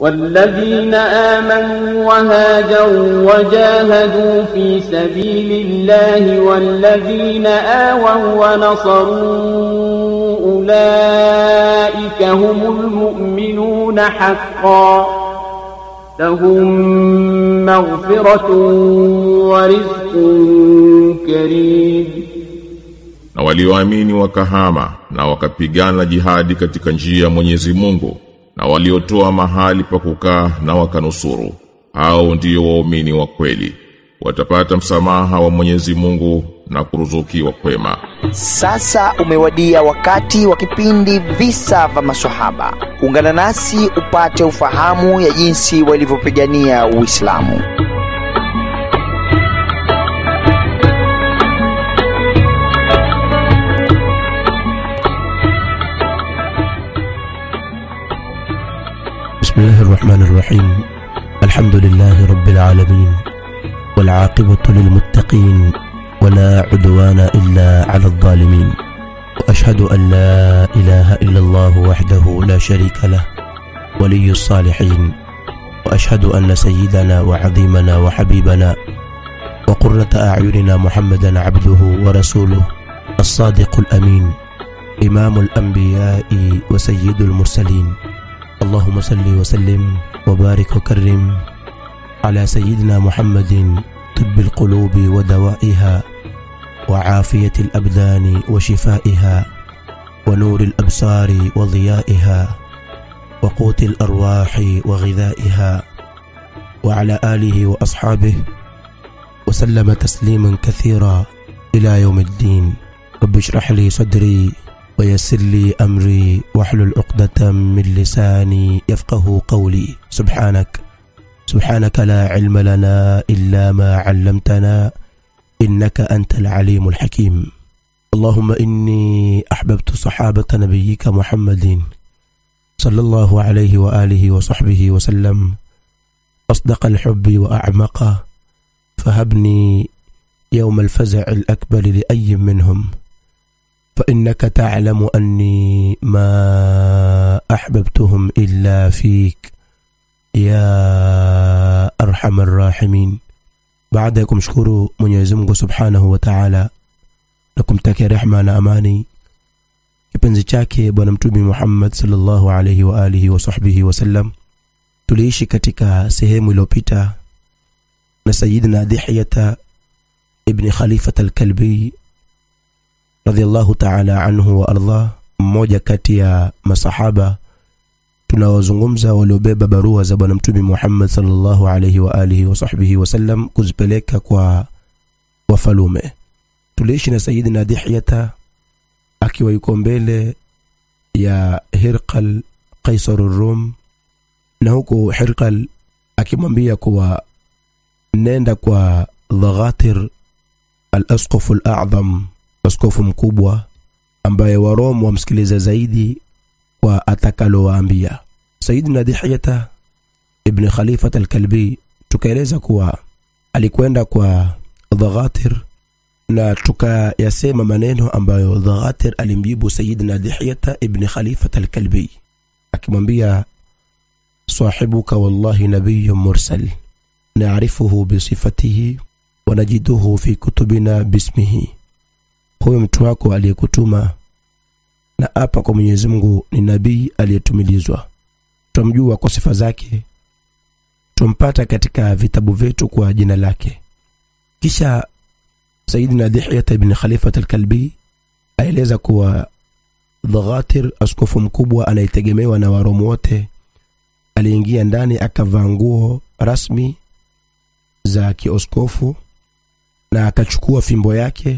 والذين آمنوا وهاجروا وجاهدوا في سبيل الله والذين آووا ونصروا أولئك هم المؤمنون حقا لهم مغفرة ورزق كريم na walioamini wakahama na wakapigana jihadi katika njia ya Mwenyezi Mungu na waliotoa mahali pa kukaa na wakanusuru hao ndio waumini wa kweli watapata msamaha wa Mwenyezi Mungu na kuruzukiwa kwema Sasa umewadia wakati wa kipindi visa vya maswahaba. Ungana nasi upate ufahamu ya jinsi walivyopigania Uislamu. بسم الله الرحمن الرحيم الحمد لله رب العالمين والعاقبة للمتقين ولا عدوان إلا على الظالمين وأشهد أن لا إله إلا الله وحده لا شريك له ولي الصالحين وأشهد أن سيدنا وعظيمنا وحبيبنا وقرة أعيننا محمدا عبده ورسوله الصادق الأمين إمام الأنبياء وسيد المرسلين اللهم صل وسلم وبارك وكرم على سيدنا محمد طب القلوب ودوائها وعافية الأبدان وشفائها ونور الأبصار وضيائها وقوت الأرواح وغذائها وعلى آله وأصحابه وسلم تسليما كثيرا إلى يوم الدين رب اشرح لي صدري ويسر لي أمري واحلل عقدة من لساني يفقه قولي سبحانك سبحانك لا علم لنا إلا ما علمتنا إنك أنت العليم الحكيم اللهم إني أحببت صحابة نبيك محمد صلى الله عليه وآله وصحبه وسلم أصدق الحب وأعمقه فهبني يوم الفزع الأكبر لأي منهم فإنك تعلم أني ما أحببتهم إلا فيك يا أرحم الراحمين baada ya kumshukuru Mwenyezi Mungu Subhanahu wa Ta'ala na kumtakia rehma na amani kipenzi chake bwana mtume Muhammad sallallahu alayhi wa alihi wa sahbihi wasallam tuliishi katika sehemu iliyopita na Sayyidina Dihiyata ibn Khalifat al-Kalbi radhiallahu ta'ala anhu wa arda mmoja kati ya masahaba tunaozungumza waliobeba barua za bwana mtume Muhammad sallallahu alayhi wa alihi wa sahbihi wasallam kuzipeleka kwa wafalume tuliishi na Sayyidina Dihyata akiwa yuko mbele ya Hirqal Qaisar Rum na huku Hirqal akimwambia kuwa nenda kwa Dhaghatir al-Asqaf al-A'zam askofu mkubwa ambaye Warom wamsikiliza zaidi kwa atakalowaambia Sayyidina Dihyata ibn Khalifat al-Kalbi tukaeleza kuwa alikwenda kwa Dhaghatir na tukayasema maneno ambayo Dhaghatir alimjibu Sayyidina Dihyata ibn Khalifat al-Kalbi akimwambia sahibuka wallahi nabiyyun mursal naarifuhu bisifatihi wanajiduhu fi kutubina bismihi huyo mtu wako aliyekutuma na hapa kwa Mwenyezi Mungu ni nabii aliyetumilizwa tumjua kwa sifa zake tumpata katika vitabu vyetu kwa jina lake kisha Sayyidina Dihyat ibn Khalifat al-Kalbi aeleza kuwa Dhaghatir askofu mkubwa anayetegemewa na Waromu wote aliingia ndani akavaa nguo rasmi za kioskofu na akachukua fimbo yake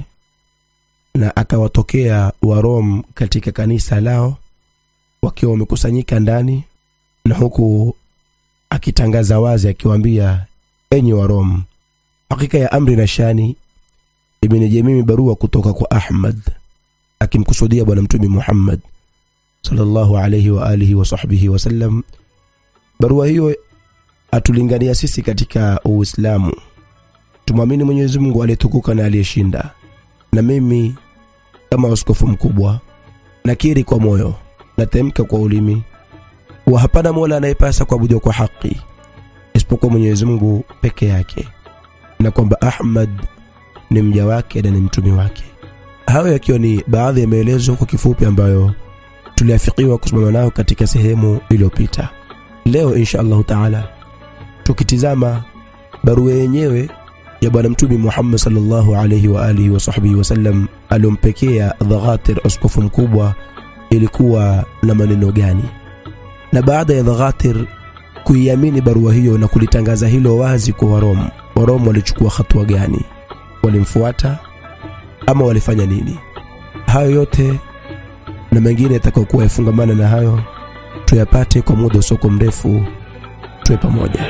na akawatokea Warom katika kanisa lao wakiwa wamekusanyika ndani na huku akitangaza wazi akiwaambia enyi Warom hakika ya amri na shani imenijia mimi barua kutoka kwa Ahmad akimkusudia bwana mtume Muhammad sallallahu alayhi wa alihi wa sahbihi wasallam barua hiyo atulingania sisi katika Uislamu tumwamini Mwenyezi Mungu aliyetukuka na aliyeshinda na mimi kama askofu mkubwa nakiri kwa moyo natemka kwa ulimi wa hapana mola anayepasa kuabudiwa kwa haki isipokuwa mwenyezi mungu peke yake na kwamba ahmad ni mja wake na ni mtumi wake hayo yakiwa ni baadhi ya maelezo kwa kifupi ambayo tuliafikiwa kusimama nayo katika sehemu iliyopita leo insha allahu taala tukitizama barua yenyewe ya bwana mtume muhammad salllahu alaihi wa alihi wasahbihi wasallam aliompekea dhaghatir askofu mkubwa ilikuwa na maneno gani na baada ya dhaghatir kuiamini barua hiyo na kulitangaza hilo wazi kwa warom warom walichukua hatua gani walimfuata ama walifanya nini hayo yote na mengine yatakayokuwa yafungamana na hayo tuyapate kwa muda usoko mrefu tuwe pamoja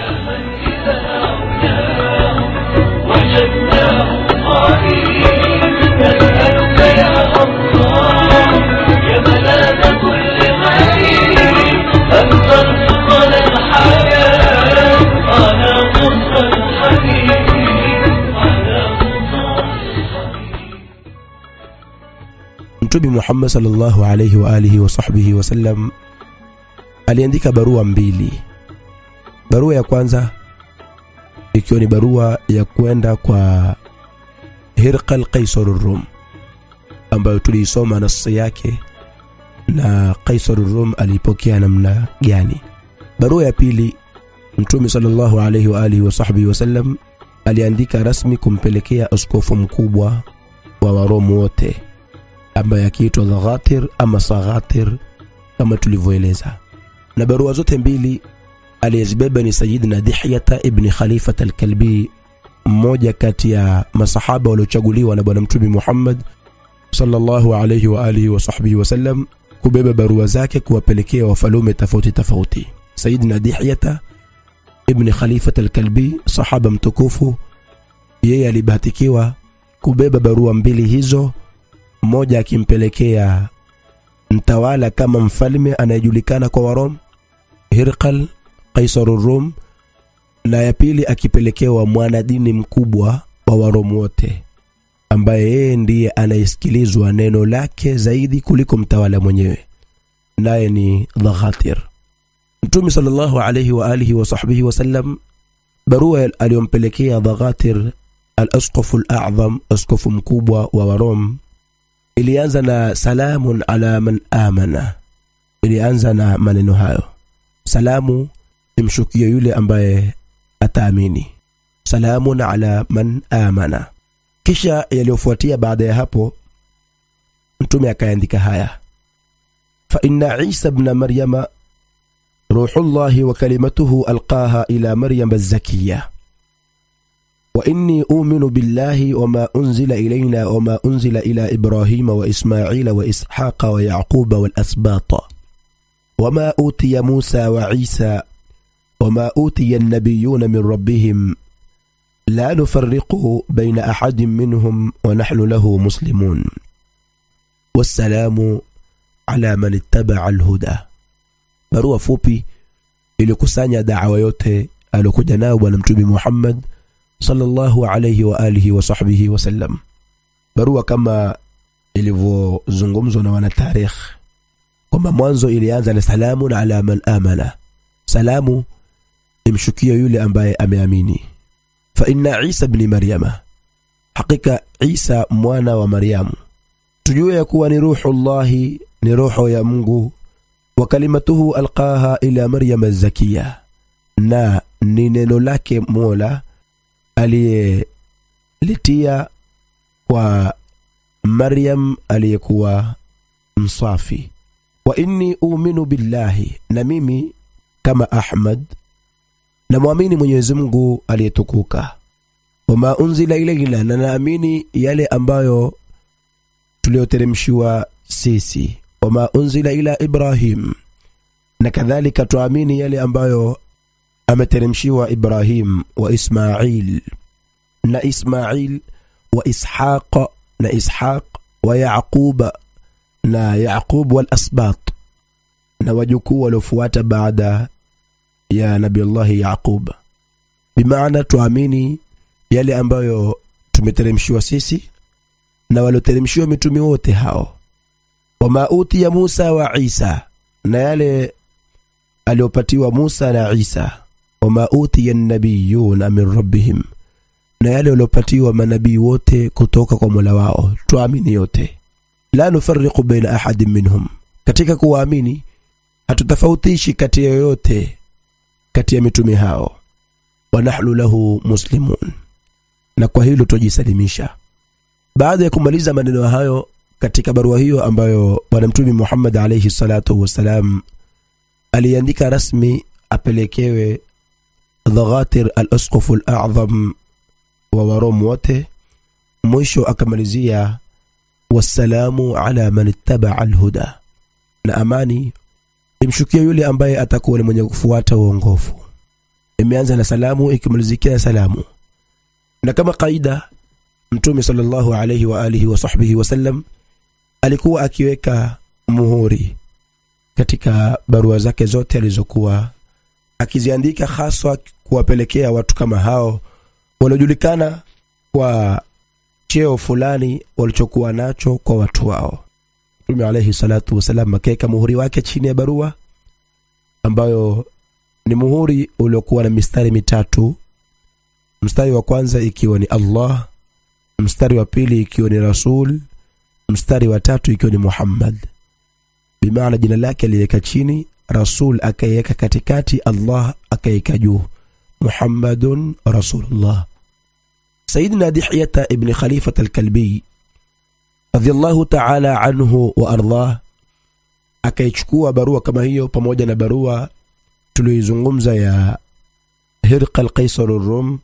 وجدناه قائلين نسألك يا الله يا ملاذ كل غريب أن ترزقنا الحياة على قصة الحبيب على قصة الحبيب mtume muhammad salllahu alaihi wa alihi wasahbihi wasallam aliandika barua mbili barua ya kwanza ikiwa ni barua ya kwenda kwa hirqal qaisar rum ambayo tuliisoma nasi yake na qaisar rum aliipokea namna gani barua ya pili mtume salllahu alaihi wa alihi wasahbihi wasallam aliandika rasmi kumpelekea askofu mkubwa wa waromu wote ambaye akiitwa Dhaghatir ama Saghatir kama tulivyoeleza. Na barua zote mbili aliyezibeba ni Sayyidina Dihyata ibni Khalifat al-Kalbi, mmoja kati ya masahaba waliochaguliwa na Bwana Mtume Muhammad sallallahu alayhi wa alihi wa sahbihi wasallam kubeba barua zake kuwapelekea wafalume tofauti tofauti. Sayyidina Dihyata ibni Khalifat al-Kalbi, sahaba mtukufu, yeye alibahatikiwa kubeba barua mbili hizo mmoja akimpelekea mtawala kama mfalme anayejulikana kwa warom hirqal qaisaru rum na ya pili akipelekewa mwanadini mkubwa wa warom wote ambaye yeye ndiye anayesikilizwa neno lake zaidi kuliko mtawala mwenyewe naye ni dhaghatir mtume sallallahu alayhi wa alihi wa sahbihi wasallam barua aliyompelekea dhaghatir al-asqafu al-a'zam askofu mkubwa wa warom ilianza na salamun ala man amana ilianza na maneno hayo salamu imshukie yule ambaye ataamini salamun ala man amana kisha yaliyofuatia baada ya hapo mtume akaandika haya fa inna isa bna maryama ruhullahi wa kalimatuhu alqaha ila maryama الزكيه وإني أؤمن بالله وما أنزل إلينا وما أنزل إلى إبراهيم وإسماعيل وإسحاق ويعقوب والأسباط وما أوتي موسى وعيسى وما أوتي النبيون من ربهم لا نفرق بين أحد منهم ونحن له مسلمون والسلام على من اتبع الهدى barua fupi ilikusanya dawa yote aliokuja nayo bwana mtume Muhammad sallallahu alayhi wa alihi wa sahbihi wasallam barua kama ilivyozungumzwa na wanatarikh kwamba mwanzo ilianza na salamun ala man amana salamu imshukia yule ambaye ameamini fa inna isa bni maryama hakika isa mwana wa maryamu tujue ya kuwa ni ruhullahi ni roho ya mungu wa kalimatuhu alqaha ila maryama zakiya na ni neno lake mola aliyelitia kwa Maryam aliyekuwa msafi. Wa inni uminu billahi, na mimi kama Ahmad namwamini Mwenyezi Mungu aliyetukuka. Wama unzila ilaina, na naamini yale ambayo tuliyoteremshiwa sisi. Wama unzila ila Ibrahim, na kadhalika tuamini yale ambayo ameteremshiwa Ibrahim wa Ismail na Ismail wa Ishaq na Ishaq wa Yaqub na Yaqub wal asbat na wajukuu waliofuata baada ya Nabiullahi Yaqub bimaana tuamini yale ambayo tumeteremshiwa sisi na walioteremshiwa mitume wote hao wama utiya Musa wa Isa na yale aliopatiwa Musa na Isa wama utiya nabiyuna min rabbihim na yale waliopatiwa manabii wote kutoka kwa Mola wao tuamini yote la nufarriqu baina ahadin minhum katika kuwaamini hatutofautishi kati ya yoyote kati ya mitume hao wa nahnu lahu muslimun na kwa hilo tujisalimisha baada ya kumaliza maneno hayo katika barua hiyo ambayo bwana mtume Muhammad alayhi salatu wassalam aliandika rasmi apelekewe Dhaghatir al-Asqaf al-A'zam wa Warom wote mwisho akamalizia wassalamu ala man ittaba al-huda na amani imshukia yule ambaye atakuwa ni mwenye kufuata uongofu imeanza na salamu ikimalizikia na salamu na kama kaida mtume sallallahu alayhi wa alihi wa sahbihi wasallam alikuwa akiweka muhuri katika barua zake zote alizokuwa akiziandika haswa kuwapelekea watu kama hao waliojulikana kwa cheo fulani walichokuwa nacho kwa watu wao mtume alayhi salatu wasalam akaweka muhuri wake chini ya barua ambayo ni muhuri uliokuwa na mistari mitatu mstari wa kwanza ikiwa ni Allah mstari wa pili ikiwa ni Rasul mstari wa tatu ikiwa ni Muhammad bimaana jina lake aliweka chini Rasul akaiweka katikati Allah akaiweka juu Muhammadun Rasulullah Sayyidina Dihyata ibn Khalifat al-Kalbi radiyallahu ta'ala anhu wa ardhah akaichukua barua kama hiyo pamoja na barua tuliyoizungumza ya Hirqal Qaisar ar-Rum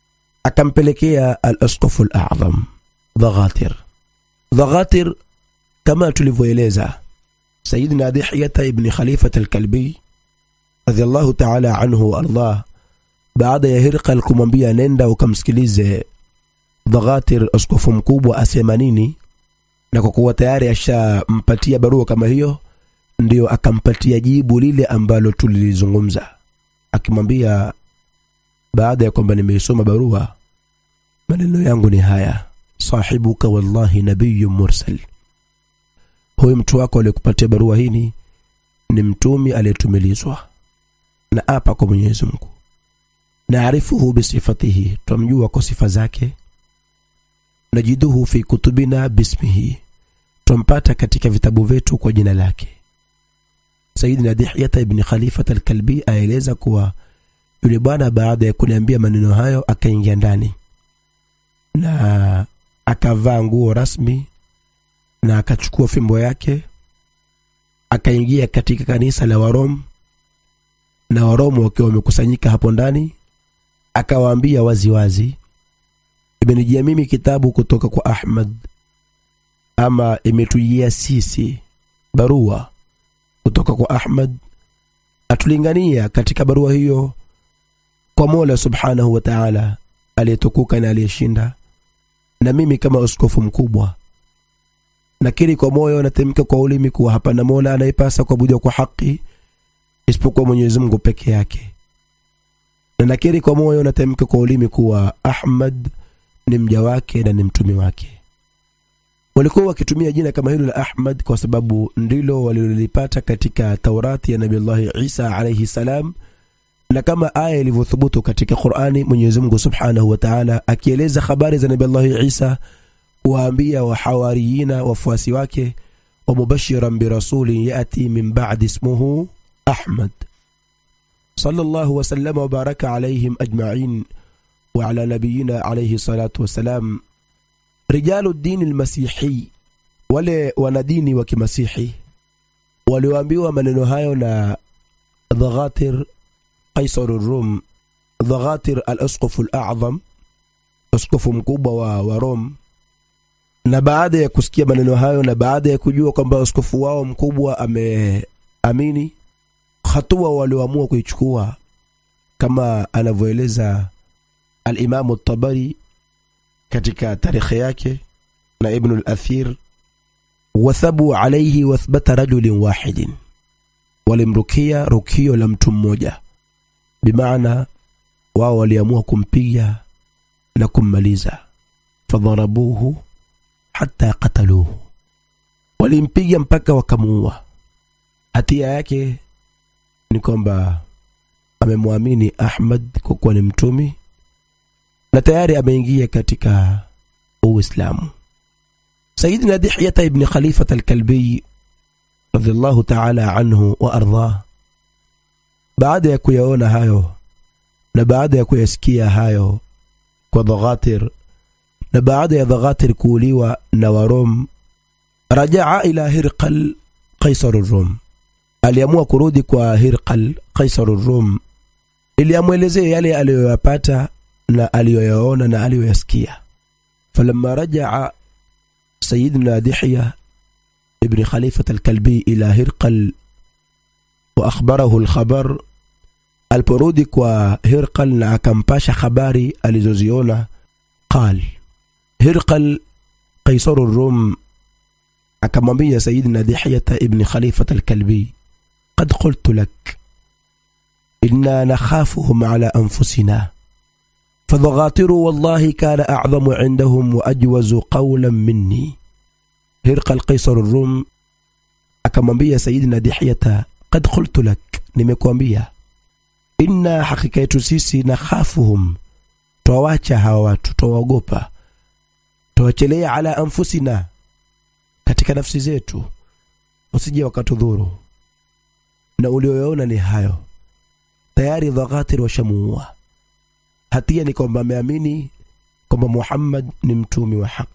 akampelekea al-Asqaf al-A'zam Dhaghatir Dhaghatir kama tulivyoeleza Sayyidina Dihyata ibn Khalifat al-Kalbi radiyallahu ta'ala anhu wa ardhah baada ya Hirqal kumwambia nenda ukamsikilize Dhaghatir askofu mkubwa asema nini na kwa kuwa tayari ashampatia barua kama hiyo ndio akampatia jibu lile ambalo tulilizungumza akimwambia baada ya kwamba nimeisoma barua maneno yangu ni haya sahibuka wallahi nabiyyun mursal huyu mtu wako aliyekupatia barua hii ni mtumi aliyetumilizwa na apa kwa Mwenyezi Mungu naarifuhu bisifatihi twamjua kwa sifa zake najiduhu fi kutubina bismihi twampata katika vitabu vyetu kwa jina lake Sayyidina Dihyata ibn Khalifat al-Kalbi aeleza kuwa yule bwana baada ya kuniambia maneno hayo akaingia ndani na akavaa nguo rasmi na akachukua fimbo yake akaingia katika kanisa la Warom na Waromu wakiwa wamekusanyika hapo ndani akawaambia waziwazi imenijia mimi kitabu kutoka kwa Ahmad ama imetujia sisi barua kutoka kwa Ahmad atulingania katika barua hiyo kwa Mola Subhanahu wa Ta'ala aliyetukuka na aliyeshinda na mimi kama askofu mkubwa nakiri kwa moyo natemka kwa ulimi kuwa hapana Mola anayepasa kuabudiwa kwa haki isipokuwa Mwenyezi Mungu peke yake na nakiri kwa moyo natemka kwa ulimi kuwa Ahmad ni mja wake na ni mtumi wake walikuwa wakitumia jina kama hilo la Ahmad kwa sababu ndilo walilolipata katika Taurati ya Nabii Isa alayhi salam na kama aya ilivyothubutu katika Qur'ani Mwenyezi Mungu Subhanahu wa Ta'ala akieleza habari za Nabii Isa kuwaambia wahawariyina wafuasi wake wa mubashiran birasulin yati min ba'di ismuhu Ahmad sallallahu wa sallama wa baraka alayhim ajma'in wa ala nabiyina alayhi salatu wassalam rijalu dini almasihi wale wanadini wa kimasihi walioambiwa maneno hayo na Dhaghatir Qaisar ar-Rum Dhaghatir al-Asqaf al-A'zam askofu mkubwa wa, wa Rom na baada ya kusikia maneno hayo na baada ya kujua kwamba askofu wao mkubwa ameamini hatua walioamua kuichukua kama anavyoeleza al-Imam at-Tabari katika tarikhi yake na Ibn al-Athir wathabu alayhi wathbata rajulin wahidin walimrukia rukio la mtu mmoja bimaana wao waliamua kumpiga na kummaliza fadharabuhu hata qataluhu walimpiga mpaka wakamuua hatia yake ni kwamba amemwamini ahmad kwa kuwa ni mtumi na tayari ameingia katika uislamu sayidina dihyata ibni khalifat alkalbiy radiallahu taala anhu wa ardhah baada ya kuyaona hayo na baada ya kuyasikia hayo kwa dhaghatir na baada ya dhaghatir kuuliwa na warom rajaa ila hirqal qaisar rum aliamua kurudi kwa hirqal qaisar rum ili amwelezee yale aliyoyapata na aliyoyaona na aliyoyasikia falamma rajaa sayidina dihya ibni khalifat alkalbi ila hirqal waakhbarahu lkhabar aliporudi kwa hirqal na akampasha habari alizoziona qal hirqal qaisaru rum akamwambia sayidina dihyata ibni khalifat alkalbi qad qultu lak إنا نخافهم على أنفسنا فضغاطر والله كان أعظم عندهم وأجوز قولا مني هرقل القيصر الروم akamwambia sayidina dihyata qad qultu lak nimekuambia inna hakika yetu sisi na khafuhum twawacha hawa watu twawaogopa twawachelea ala anfusina katika nafsi zetu usije wakatudhuru na ulioyaona ni hayo tayari dhaghatir washamuua hatia ni kwamba ameamini kwamba muhammad ni mtumi wa haq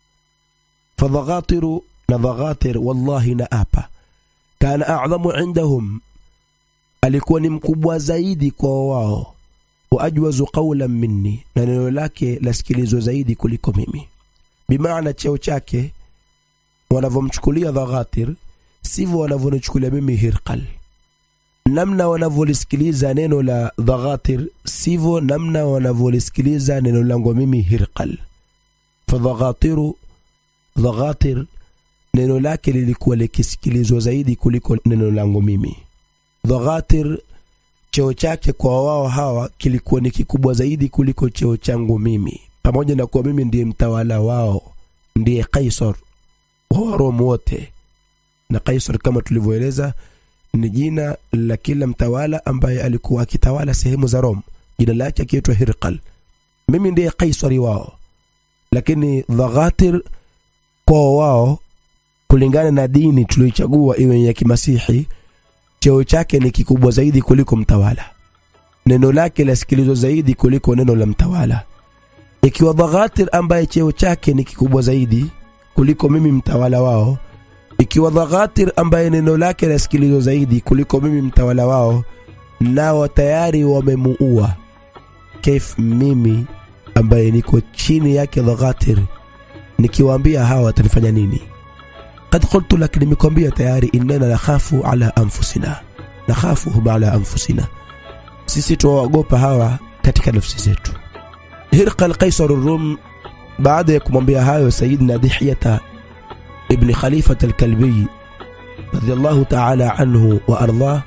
fadhaghatiru na dhaghatir wallahi na apa kana a'dhamu indahum alikuwa ni mkubwa zaidi kwa wao wa ajwazu qawlan minni na neno lake lasikilizwa zaidi kuliko mimi bimaana cheo chake wanavyomchukulia dhaghatir sivyo wanavyonichukulia mimi hirqal namna wanavyolisikiliza neno la dhaghatir sivyo namna wanavyolisikiliza neno langu mimi hirqal fadhaghatiru dhaghatir neno lake lilikuwa likisikilizwa zaidi kuliko neno langu mimi dhaghatir cheo chake kwa wao hawa kilikuwa ni kikubwa zaidi kuliko cheo changu mimi pamoja na kuwa mimi ndiye mtawala wao ndiye kaisar wa waromu wote na kaisar kama tulivyoeleza ni jina la kila mtawala ambaye alikuwa akitawala sehemu za Rome. Jina lake akiitwa Hirqal. Mimi ndiye kaisari wao, lakini Dhaghatir kwa wao, kulingana na dini tuliyochagua iwe ya kimasihi, cheo chake ni kikubwa zaidi kuliko mtawala. Neno lake lasikilizwa zaidi kuliko neno la mtawala. Ikiwa Dhaghatir ambaye cheo chake ni kikubwa zaidi kuliko mimi mtawala wao ikiwa Dhaghatir ambaye neno lake lasikilizwa zaidi kuliko mimi mtawala wao, nao tayari wamemuua, kaif mimi ambaye niko chini yake Dhaghatir nikiwaambia hawa watanifanya nini? Qad qultu lak, nimekwambia tayari, innana nakhafu ala anfusina, nakhafuhum ala anfusina, sisi tuwaogopa hawa katika nafsi zetu. Hirqal Qaisar Rum, baada ya kumwambia hayo Sayyidina Dihyata ابن خليفة الكلبي رضي الله تعالى عنه وأرضاه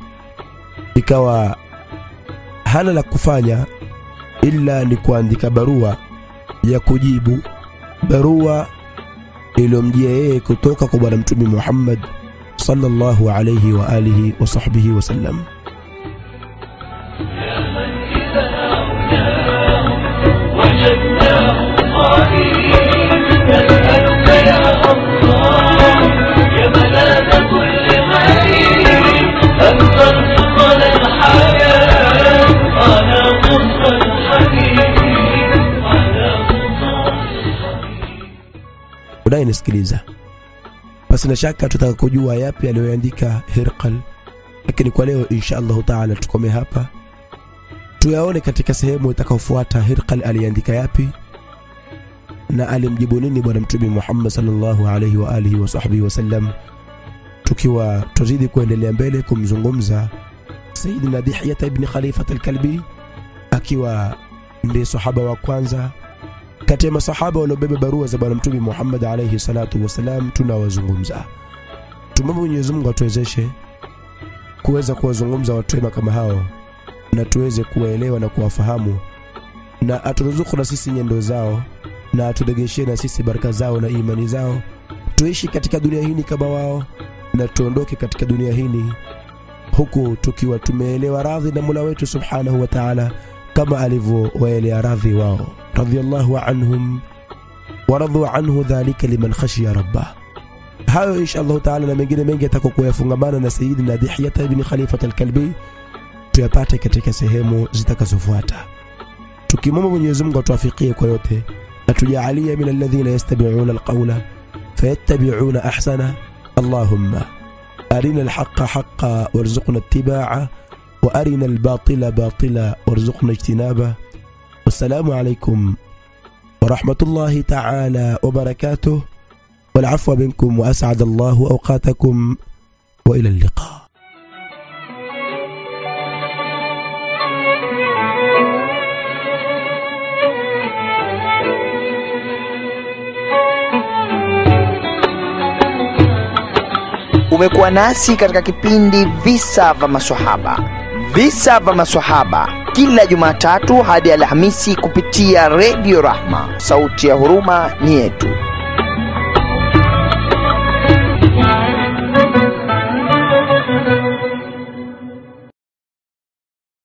ikawa hana la kufanya ila ni kuandika barua ya kujibu barua iliyomjia yeye kutoka kwa bwana mtume Muhammad sallallahu alayhi wa alihi wa sahbihi wasallam وجدناه قائلين نسألك يا الله يا ملاذ كل غريب أن ترزقنا الحياة على قصة الحبيب على قصة الحبيب unayenisikiliza basi na shaka tutaka kujua yapi aliyoandika Hirqal lakini kwa leo insha Allahu taala tukome hapa tuyaone katika sehemu itakayofuata Hirqal aliandika yapi na alimjibu nini bwana mtume Muhammad sallallahu alaihi wa alihi wa sahbihi wasallam tukiwa tuzidi kuendelea mbele kumzungumza Sayyidina Dihya ibn Khalifat al-Kalbi akiwa ndiye sahaba wa kwanza kati ya masahaba waliobeba barua za bwana mtume Muhammad alayhi salatu wasalam tunawazungumza. Tumwombe Mwenyezi Mungu atuwezeshe kuweza kuwazungumza watu wema kama hao na tuweze kuwaelewa na kuwafahamu na aturuzuku na sisi nyendo zao na aturegeshie na sisi baraka zao na imani zao tuishi katika dunia hii kama wao na tuondoke katika dunia hii huku tukiwa tumeelewa radhi na Mola wetu subhanahu wa ta'ala kama alivyowaelea radhi wao radhiallahu anhum waradhu anhu dhalika liman khashiya rabbah hayo insha Allah taala na mengine mengi yatakokuwa yafungamana na Sayyidina Dihyata ibn Khalifat al-Kalbi tuyapate katika sehemu zitakazofuata tukimwomba Mwenyezi Mungu atuafikie kwa yote na tujalie min alladhina yastabi'una alqawla fayattabi'una ahsana Allahumma arina alhaqqa haqqan warzuqna ittiba'a wa arina albatila batila warzuqna ijtinaba wassalamu alaykum ورحمة الله تعالى وبركاته والعفو منكم وأسعد الله أوقاتكم وإلى اللقاء umekuwa nasi katika kipindi visa vya maswahaba visa vya maswahaba kila jumatatu hadi alhamisi kupitia redio rahma sauti ya huruma ni yetu